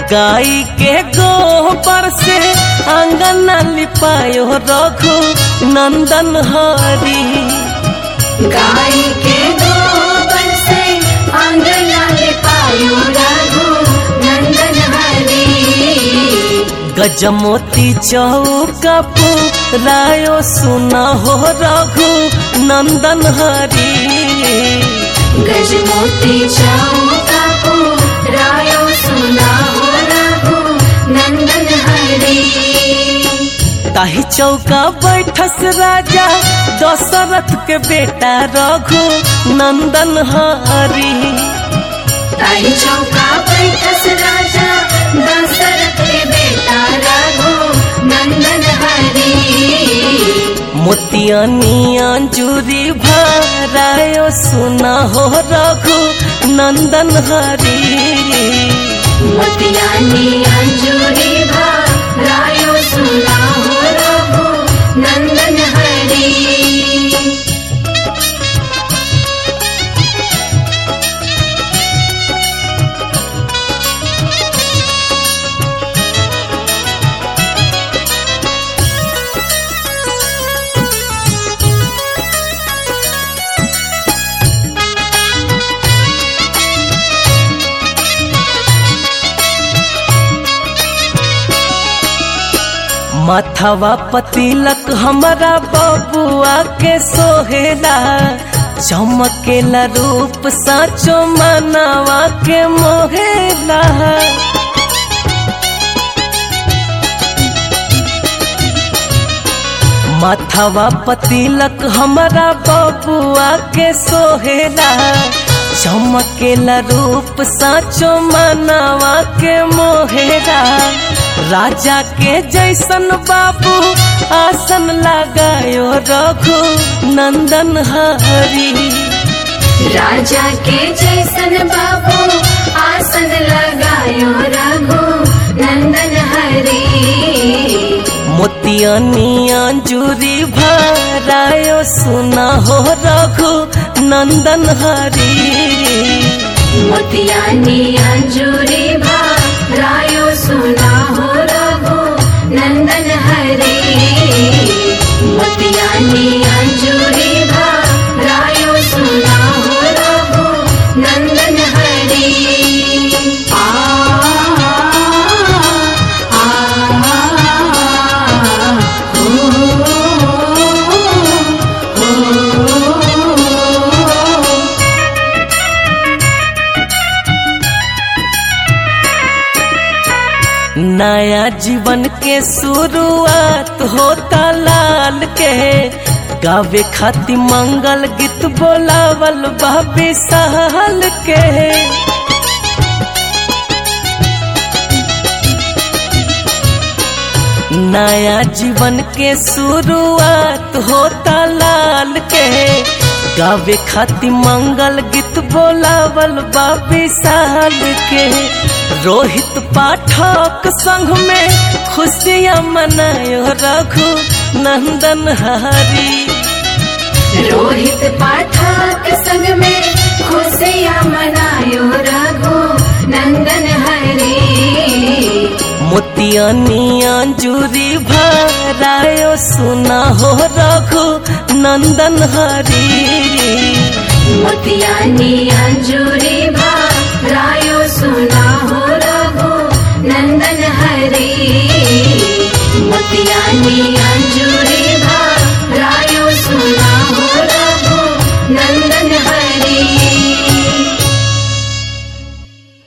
गाय के गोबर से आंगन लिपायो रघु नंदन हरी गाय के गोबर से आंगन लिपायो रघु नंदन हरी गजमोती चौका रायो सुना हो रघु नंदन हरी गजमोती चौका को रायो सुना हो रघु नंदन हरी ताही चौका बैठस राजा दशरथ के बेटा रघु नंदन हरी ताई चौका बैठस राजा दशरथ के बेटा रघु नंदन हरी मोतियानी अंजूरी भरायो सुना हो रघु नंदन हरी मोतियानी अंजूरी भा रायो सुना हो रघु नंदन हरी माथवा पतिलक हमारा बबुआ के सोहेला चमकेला रूप साचो मनवा के मोहेला माथवा पतिलक हमारा बबुआ के सोहेला चमकेला रूप साचो मनवा के मोहेला राजा के जैसन बाबू आसन लगायो रघु नंदन हरी राजा के जैसन बाबू आसन लगायो रघु नंदन हरी मोतियानी अंजूरी भरायो सुना हो रघु नंदन हरी मोतियानी अंजूरी भा रायो सुना हो रघु नंदन हरी मोतियानी अंजूरी भा रायो सुना हो रघु नंदन हरी आ आ ओ, ओ, नया जीवन के शुरुआत होता लाल के गावे खातिर मंगल गीत बोलावल बाबे सहल के नया जीवन के शुरुआत होता लाल के गावे खातिर मंगल गीत बोलावल बाबे साल के रोहित पाठक संग में खुशियाँ मनायो रघु नंदन हरी रोहित पाठक संग में खुशियाँ मनायो रघु नंदन हरी मोतियानी अंजूरी भरायो सुना हो रघु नंदन हरी मोतियानी अंजूरी